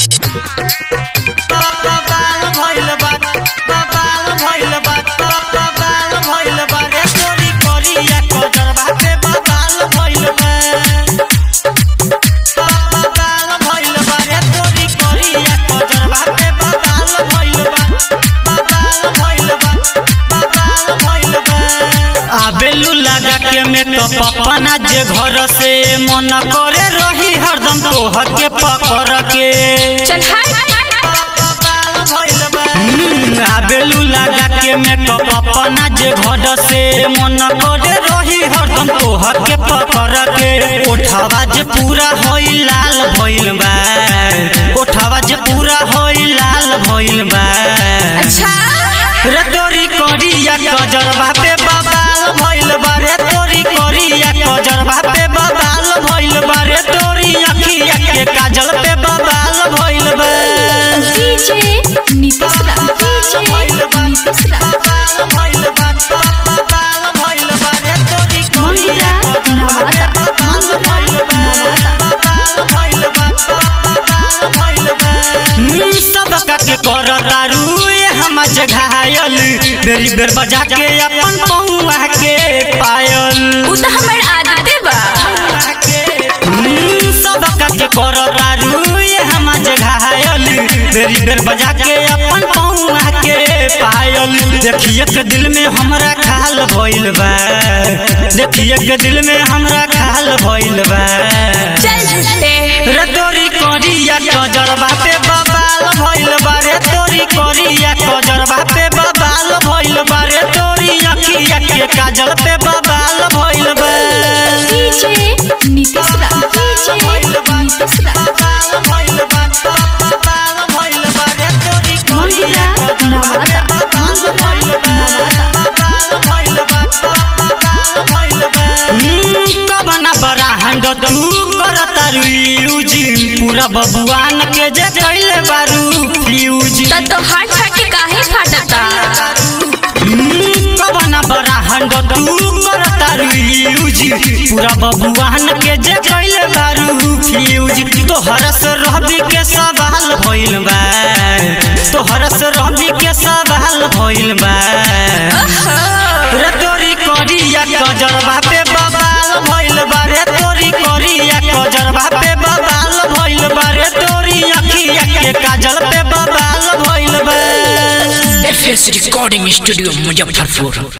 बाल भइल बा बाल भइल बा बाल भइल बा रे तोरी करिया कजर बाटे बाल भइल बा बाल भइल बा रे तोरी करिया कजर बाटे बाल भइल बा बाल भइल बा बाल भइल बा आबेलू लगा के में तो पपना जे घर से मन करे रही हरदम तोहर के पकड़ के चल हाय हम्म, आबेलू लगा के मेकअप अपना जे घर से मन करे रही हरदम तोहर के पकड़ के ओठवा जे पूरा होई लाल भइल बा ओठवा जे पूरा होई लाल भइल बा अच्छा रे तोरी करिया कजरवा पे बबाल भइल बा रे तोरी करिया कजरवा पे बबाल भइल बा रे तोरी अखिया के काजल पे बबाल भइल बा डीजे नीतीश रा डीजे नीतीश रा मंगला नवादा मंगला नवादा सबका के कर दारू ये हम घायल बेरी बेर बजा के अपन पौआ के पायल उ त हमर आदते बा हम्म, सबका के कर दारू ये हम घायल बेरी बेर बजा के अपन पौआ के पायल देखिए के दिल में हमरा खाल भइल बा देखिए के दिल में हमरा खाल भइल बा चल झूठे रे तोरी करिया कजरवा पे बबाल भइल बा रे तोरी करिया कजरवा पे बबाल भइल बा रे तोरी अखिया के काजल पे बबाल भइल बा डीजे नीतीश रा डीजे नीतीश रा मंगला नवादा मंगला नवादा हम्म, कबना बड़ा हंड तू करता यूज पूरा बबुआन के जे कैले बारू यूज त तो हाथ फाटे काहे फाटता कबना बड़ा हंड तू करता यूज पूरा बबुआन के जे कैले बारू यूज तोहर से रहबी के सवाल भइल बा तोहर से रहबी के सवाल भइल बा रे तोरी करिया कजरवा पे बबाल भइल बा रे तोरी करिया कजरवा पे बबाल भइल बा रे तोरी अखिया के काजल पे बबाल भइल बा F S recording studio Muzaffarpur